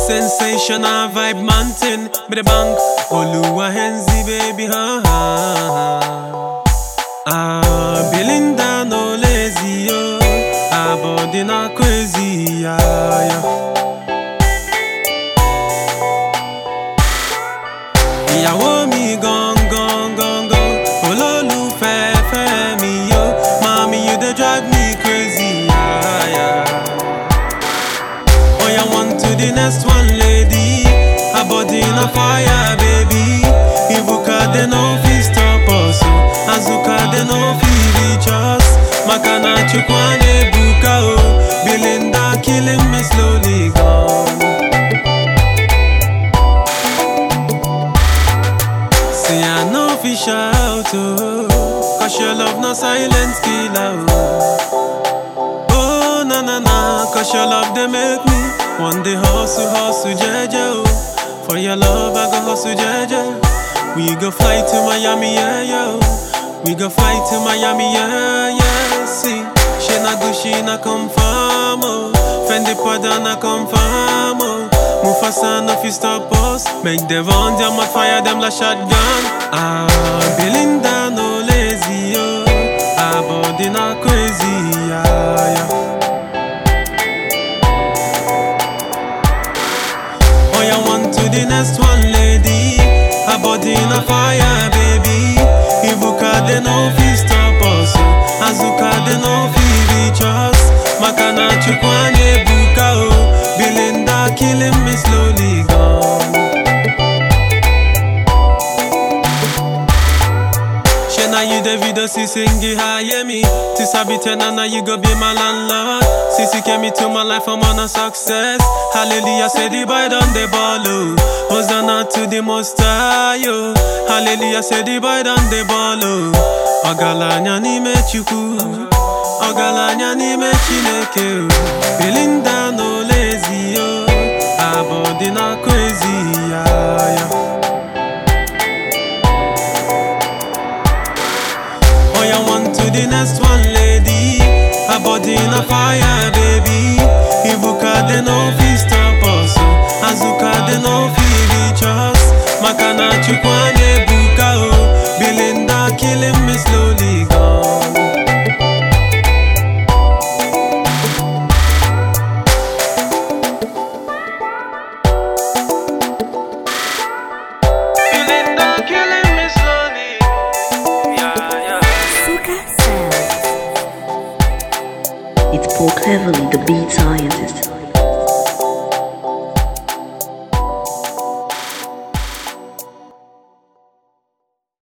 Sensational vibe mountain, me the bank. Oluwa Henzi, baby, ha ha. ha. Ah, Belinda no lazy, yo. Ah, body na crazy, yeah, yeah. ìyàwó mi gangan gangan olólùfẹ́ fẹ́ mi yo mami you dey drive me crazy. Yeah, yeah. Oya one to the next one lady her body na fire baby ibuka dey no fit stop us o azuka dey no fit reach us maka na chukwu na-ebuka o belinda killing me slowly gone. Say I know fi shout oh Cause your love no silent killer oh Oh na na na Cause your love they make me One day hustle hustle jeje oh For your love I go hustle jeje We go fly to Miami yeah yeah oh. We go fly to Miami yeah yeah See She na Gucci na confirm oh Fendi Prada na confirm oh Mufasa no fi stop us Make them run them on fire them like shotgun Ah, Belinda no lazy yo Ah, body na crazy yeah, yeah. Oh, yeah, one to the next one lady Her body na fire baby Ibuka they no fi stop us oh. Azuka they no fi reach us Makana chukwane buka oh Belinda killing me slowly gone Shena you the video si singi hire me To sabi tena now you go be my landlord Sisi came me to my life I'm on a success Hallelujah say the boy done the ball oh Hosanna to the most high oh Hallelujah say the boy done the ball oh Ogalanya n'ime chukwu Ogalanya n'ime chineke oh Belinda no lazy oh Abodi na crazy yeah, yeah. Oh, yeah, one to the next one, lady. Her body in a fire, baby. Ibuka, they no fi stop us. oh. Azuka, they no fi reach us. Makana, chukwane, buka, oh. Belinda, killing me slowly gone. Belinda, killing me slowly. Yeah, yeah. Suka Sounds. It's Paul Cleverly, the beat scientist.